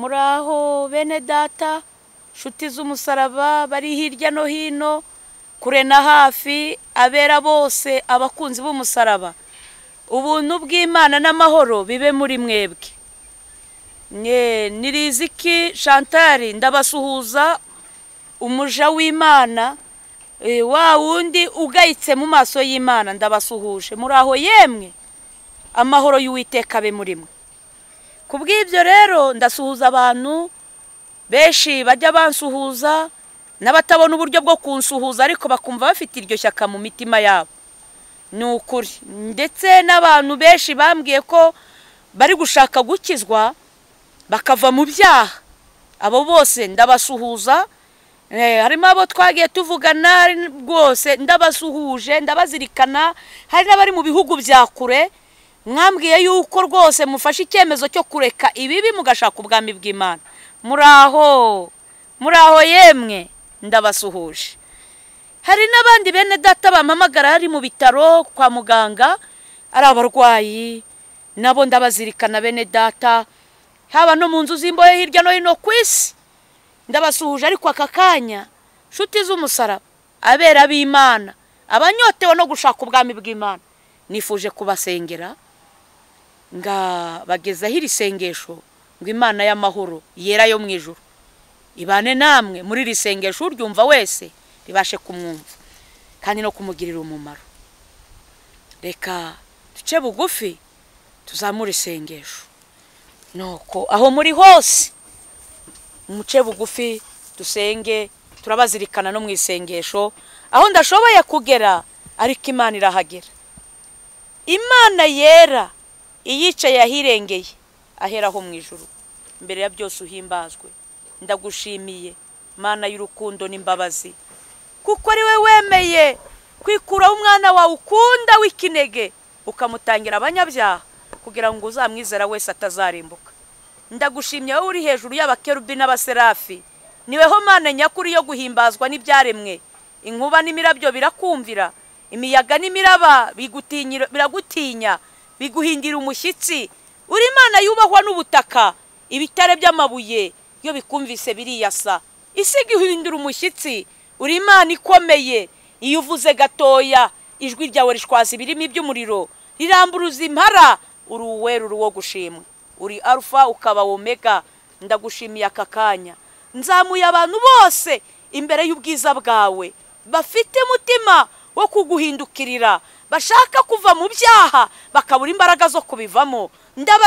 muraho bene data nshuti z'umusaraba bari hirya no hino kure na hafi abera bose abakunzi b'umusaraba ubuntu bw'imana n'amahoro bibe muri mwebwe mwe niriziki shantari ndabasuhuza umuja w'imana wa wundi ugayitse mu maso y'imana ndabasuhuje muraho yemwe amahoro y'uwiteka abe muri mwe ku bw'ibyo rero ndasuhuza abantu benshi bajya bansuhuza n'abatabona uburyo bwo kunsuhuza ariko bakumva bafite iryo shyaka mu mitima yabo ni ukuri ndetse n'abantu benshi bambwiye ko bari gushaka gukizwa bakava mu byaha abo bose ndabasuhuza harimo abo twagiye tuvugana rwose ndabasuhuje ndabazirikana hari n'abari mu bihugu bya kure mwambwiye yuko rwose mufashe icyemezo cyo kureka ibibi mugashaka ubwami bw'imana muraho muraho yemwe ndabasuhuje hari n'abandi bene data bampamagara hari mu bitaro kwa muganga ari abarwayi nabo ndabazirikana bene data haba no mu nzu z'imbohe hirya no hino ku isi ndabasuhuje ariko aka kanya inshuti z'umusaraba abera b'imana abanyotewe no gushaka ubwami bw'imana nifuje kubasengera ngabagezaho iri sengesho ngo imana y'amahoro yera yo mu ijoro ibane namwe muri iri sengesho uryumva wese ribashe kumwumva kandi no kumugirira umumaro reka duce bugufi tuzamure isengesho nuko aho muri hose umuce bugufi dusenge turabazirikana no mu isengesho aho ndashoboye kugera ariko imana irahagera imana yera iyicaye ahirengeye aheraho mu ijoro mbere ya byose uhimbazwe ndagushimiye mana y'urukundo n'imbabazi kuko ari we wemeye kwikuraho umwana wawe ukunda w'ikinege ukamutangira abanyabyaha kugira ngo uzamwizera wese atazarimbuka ndagushimye wowe uri hejuru y'abakerubi n'abaserafi niweho mpande nyakuri yo guhimbazwa n'ibyaremwe inkuba n'imirabyo birakumvira imiyaga n'imiraba biragutinya biguhindira umushyitsi uri imana yubahwa n'ubutaka ibitare by'amabuye iyo bikumvise biriyasa isi iguhindura umushyitsi uri imana ikomeye iyo uvuze gatoya ijwi ryawe rishwaza ibirimi by'umuriro riramburuza impara uri uweruru wo gushimwa uri arufa ukaba omega ndagushimiye aka kanya nzamuye abantu bose imbere y'ubwiza bwawe bafite umutima wo kuguhindukirira bashaka kuva mu byaha bakabura imbaraga zo kubivamo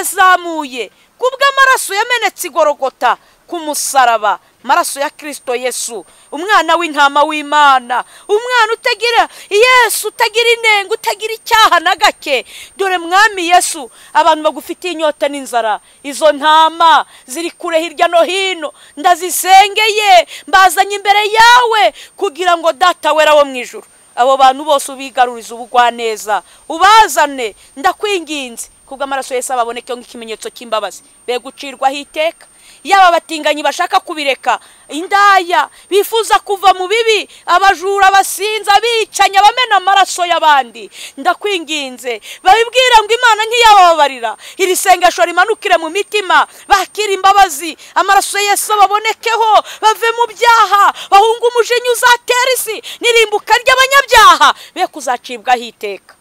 ndabazamuye kubw'amaraso yamenetse igorogota ku musaraba amaraso ya kirisito yesu umwana w'intama w'imana umwana utagira yesu utagira inenge utagira icyaha na gake dore mwami yesu abantu bagufitiye inyota n'inzara izo ntama ziri kure hirya no hino ndazisengeye mbazanye imbere yawe kugira ngo data wera wo mu ijoro abo bantu bose ubigaruriza ubugwaneza ubazane ndakwinginze kubw'amaraso yose ababoneke nk'ikimenyetso cy'imbabazi be gucirwaho iteka yaba abatinganyi bashaka kubireka indaya bifuza kuva mu bibi abajura abasinza abicanya abamena amaraso y'abandi ndakwinginze babibwira ngo imana ntiyababarira iri sengesho rimanukire mu mitima bakire imbabazi amaraso yose babonekeho bave mu byaha bahunga umujinya uzatera isi n'irimbuka ry'abanyabyaha be kuzacibwaho iteka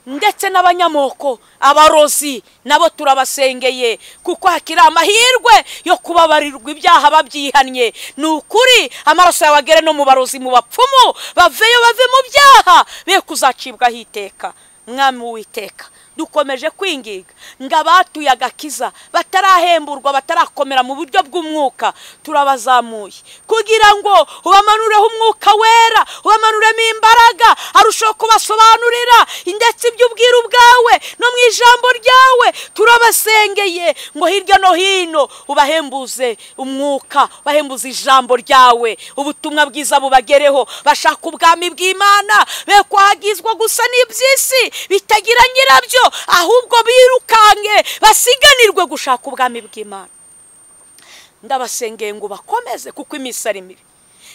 ndetse n'abanyamoko abarozi nabo turabasengeye kuko hakiri amahirwe yo kubabarirwa ibyaha babyihannye ni ukuri amaraso yawe agere no mu barozi mu bapfumu baveyo bave mu byaha be kuzacibwaho iteka mwami w'iteka dukomeje kwingiga ngo abatuye agakiza batarahemburwa batarakomera mu buryo bw'umwuka turabazamuye kugira ngo ubamanureho umwuka wera ubamanuremo imbaraga arushaho kubasobanurira ndetse ibyo ubwira ubwawe no mu ijambo ryawe turabasengeye ngo hirya no hino ubahembuze umwuka ubahembuze ijambo ryawe ubutumwa bwiza bubagereho bashaka ubwami bw'imana be kwagizwa gusa n'iby'isi bitagira nyirabyo ahubwo birukange basiganirwe gushaka ubwami bw'imana ndabasengeye ngo bakomeze kuko iminsi ari mibi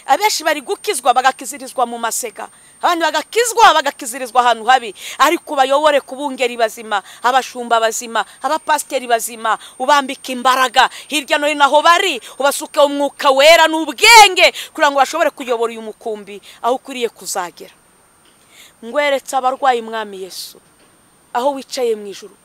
abenshi bari gukizwa bagakizirizwa mu masega abandi bagakizwa bagakizirizwa ahantu habi ariko bayobore ku bungeri bazima abashumba bazima abapasiteri bazima ubambika imbaraga hirya no hino aho bari ubasuke umwuka wera n'ubwenge kugira ngo bashobore kuyobora uyu mukumbi aho ukwiriye kuzagera ngweretse abarwayi mwami Yesu aho wicaye mu ijoro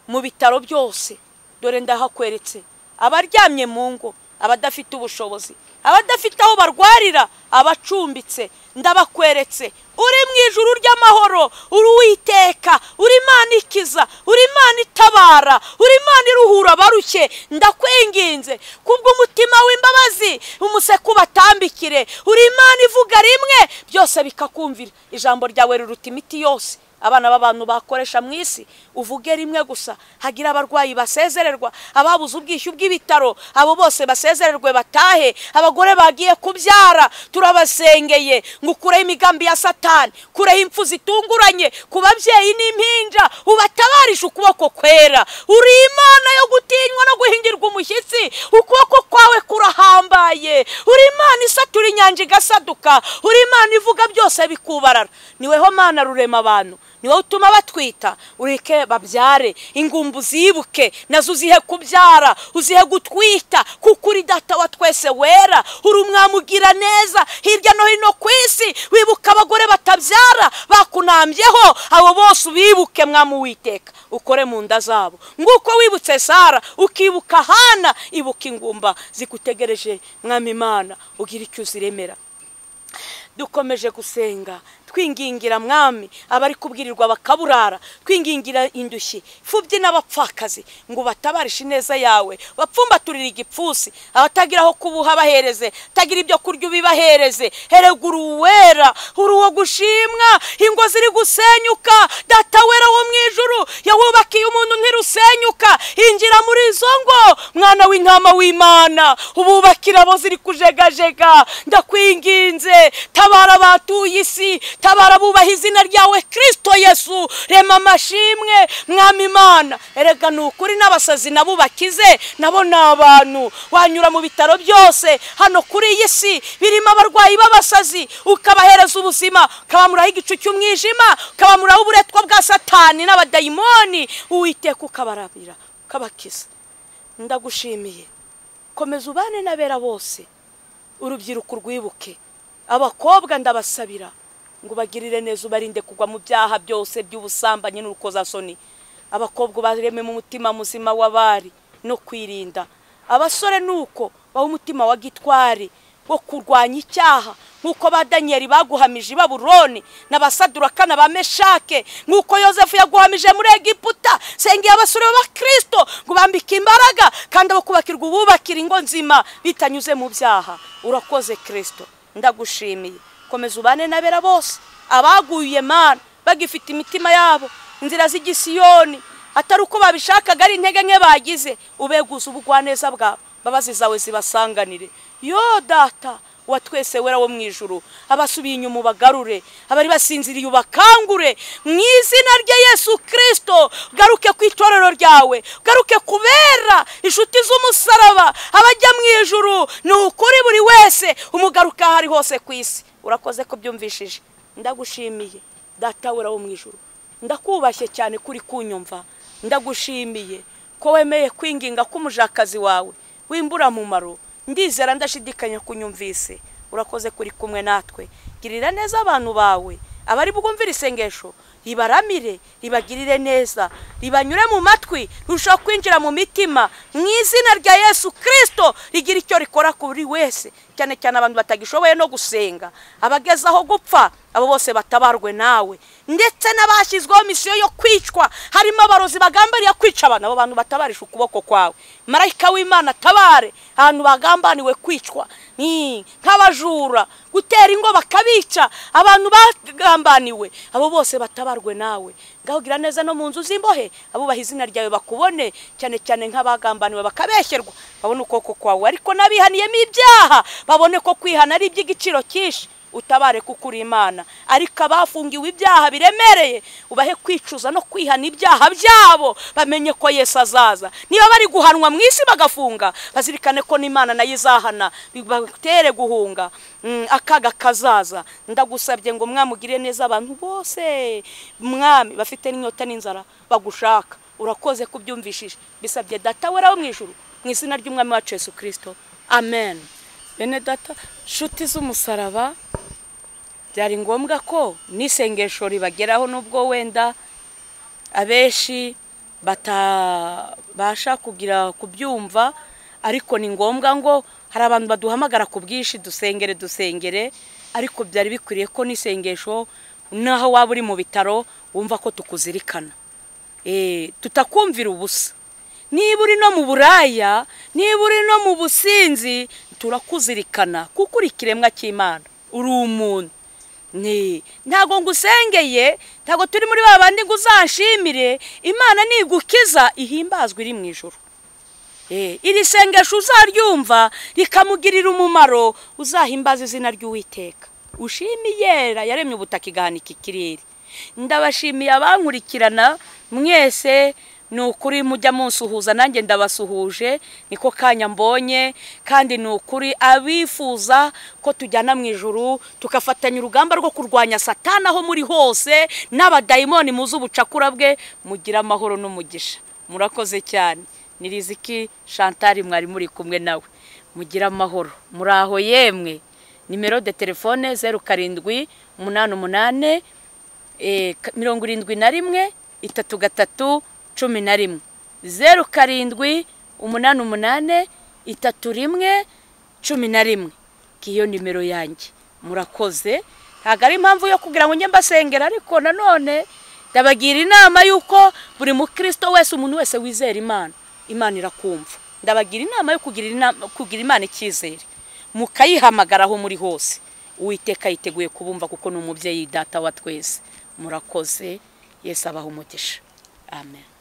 mu bitaro byose dore ndahakweretse abaryamye mu ngo abadafite ubushobozi abadafite aho barwarira abacumbitse ndabakweretse uri mu ijuru ry'amahoro uri uwiteka uri imana ikiza uri imana itabara uri imana iruhura abarushye ndakwinginze kubw'umutima w'imbabazi umuseke ubatambikire uri imana ivuga rimwe byose bikakumvira ijambo ryawe riruta imiti yose abana b'abantu bakoresha mu isi uvuge rimwe gusa hagira abarwayi basezererwa ababuze ubwishyu bw'ibitaro abo bose basezererwe batahe abagore bagiye kubyara turabasengeye ngo ukureho imigambi ya satani kureho impfu zitunguranye ku babyeyi n'impinja ubatabarishe ukuboko kwera uri imana yo gutinywa no guhingirwa umushyitsi ukuboko kwawe kurahambaye uri imana isatura inyanja igasaduka uri imana ivuga byose bikubarara niweho mana rurema abantu ni wowe utuma batwita ureke babyare ingumbu zibuke nazo uzihe kubyara uzihe gutwita kuko uri data wa twese wera uri umwamugira neza hirya no hino ku isi wibuka abagore batabyara bakunambyeho abo bose ubibuke mwamuwiteka ukore mu nda zabo nguko wibutse sara ukibuka hana ibuka ingumba zigutegereje mwami imana ugira icyo uziremera dukomeje gusenga twingingira mwami abari kubwirirwa bakaburara twingingira indushyi imfubyi n'abapfakazi ngo batabarishe ineza yawe bapfumbaturire igipfunsi abatagira aho kubuha bahereze atagira ibyo kurya ubibahereze heregura uwera uri uwo gushimwa ingo ziri gusenyuka data wera wo mu ijuru yawubakiye umuntu ntirusenyuka injira muri izo ngo mwana w'intama w'imana ububakira abo ziri kujegajega ndakwinginze tabara abatuye isi tabara bubaha izina ryawe kirisito yesu rema amashimwe mwami imana erega ni ukuri n'abasazi nabo bakize nabo ni abantu wanyura mu bitaro byose hano kuri iyi si birimo abarwayi b'abasazi ukabahereza ubuzima ukabamuraho igicu cy'umwijima ukabamuraho uburetwa bwa satani n'abadayimoni uwiteka ukabarabira ukabakiza ndagushimiye komeza ubane n'abera bose urubyiruko rwibuke abakobwa ndabasabira ngo ubagirire neza ubarinde kugwa mu byaha byose by'ubusambanyi n'urukozasoni abakobwa ubarememo umutima muzima w'abari no kwirinda abasore ni uko baha umutima wa gitwari wo kurwanya icyaha nk'uko ba daniyeli baguhamije i baburoni n'abasadura ba meshake nk'uko yosefu yaguhamije muri egiputa sengeye abasore b'abakirisito ngo bambike imbaraga kandi abo kubakirwa ububakira ingo nzima bitanyuze mu byaha urakoze kirisito ndagushimiye komeza ubane n'abera bose abaguye mana bagifite imitima yabo inzira z'igisiyoni atari uko babishakaga ari intege nke bagize ubeguza ubugwaneza bwabo mbabazi zawe zibasanganire yo data wa twese wera wo mu ijuru abasubiye inyuma ubagarure abari basinziriye ubakangure mu izina rya yesu kirisito garuke ku itorero ryawe garuke kubera inshuti z'umusaraba abajya mu ijuru ni ukuri buri wese umugaruka aho ari hose ku isi urakoze ko byumvishije ndagushimiye data wera wo mu ijuru ndakubashye cyane kuri kunyumva ndagushimiye ko wemeye kwinginga k'umujakazi wawe w'imburamumaro ndizera ndashidikanya kunyumvise urakoze kuri kumwe natwe girira neza abantu bawe abari bwumvire isengesho ribaramire ribagirire neza ribanyure mu matwi rirushaho kwinjira mu mitima mu izina rya yesu kirisito rigira icyo rikora kuri wese cyane cyane abantu batagishoboye no gusenga abagezaho gupfa abo bose batabarwe nawe ndetse n'abashyizweho misiyo yo kwicwa harimo abarozi bagambaniye kwica abantu abo bantu batabarisha ukuboko kwawe marayika w'imana atabare ahantu bagambaniwe kwicwa nk'abajura gutera ingo bakabica abantu bagambaniwe abo bose batabarwe nawe ngaho gira neza no mu nzu z'imbohe abubaha izina ryawe bakubone cyane cyane nk'abagambaniwe bakabeshyerwa babone ukuboko kwawe ariko n'abihaniyemo ibyaha babone ko kwihana ari iby'igiciro cyinshi utabare kuko uri imana ariko abafungiwe ibyaha biremereye ubahe kwicuza no kwihana ibyaha byabo bamenye ko yesu azaza niba bari guhanwa mu isi bagafunga bazirikane ko n'imana nayo izahana bibatere guhunga Mm, akaga kazaza ndagusabye ngo mwamugire neza abantu bose mwami bafite n'inyota n'inzara bagushaka urakoze kubyumvishije bisabye data wera wo mu ijuru mu izina ry'umwami wacu Yesu kirisito amen bene data nshuti z'umusaraba byari ngombwa ko n'isengesho ribageraho nubwo wenda abenshi batabasha kugira kubyumva ariko ni ngombwa ngo hari abantu baduhamagara ku bwinshi dusengere dusengere ariko byari bikwiriye ko n'isengesho n'aho waba uri mu bitaro wumva ko tukuzirikana tutakumvira ubusa niba uri no mu buraya niba uri no mu businzi turakuzirikana kuko uri ikiremwa cy'imana uri umuntu ntabwo ngo usengeye ntabwo turi muri ba bandi ngo uzashimire imana nigukiza ihimbazwa iri mu ijoro iri sengesho uzaryumva rikamugirira umumaro uzahimbaza izina ry'uwiteka ushima iyera yaremye ubutaka igahanika ikirere ndabashimiye abankurikirana mwese ni ukuri mujya munsuhuza nanjye ndabasuhuje niko kanya mbonye kandi ni ukuri abifuza ko tujyana mu ijuru tugafatanya urugamba rwo kurwanya satana aho muri hose n'abadayimoni muzi ubucakura bwe mugira amahoro n'umugisha murakoze cyane ni riziki shantari mwari muri kumwe nawe mugira amahoro muri aho yemwe nimero de telefone zeru karindwi umunani umunani mirongo irindwi na rimwe itatu gatatu cumi na rimwe zeru karindwi umunani umunani itatu rimwe cumi na rimwe iyo nimero yanjye murakoze ntabwo ari impamvu yo kugira ngo njye mbasengera ariko nanone ndabagira inama y'uko buri mukristo wese umuntu wese wizera imana imana irakumva ndabagira inama yo kugira imana icyizere mukayihamagara aho muri hose uwiteka yiteguye kubumva kuko ni umubyeyi data wa twese murakoze yesu abaha umugisha amen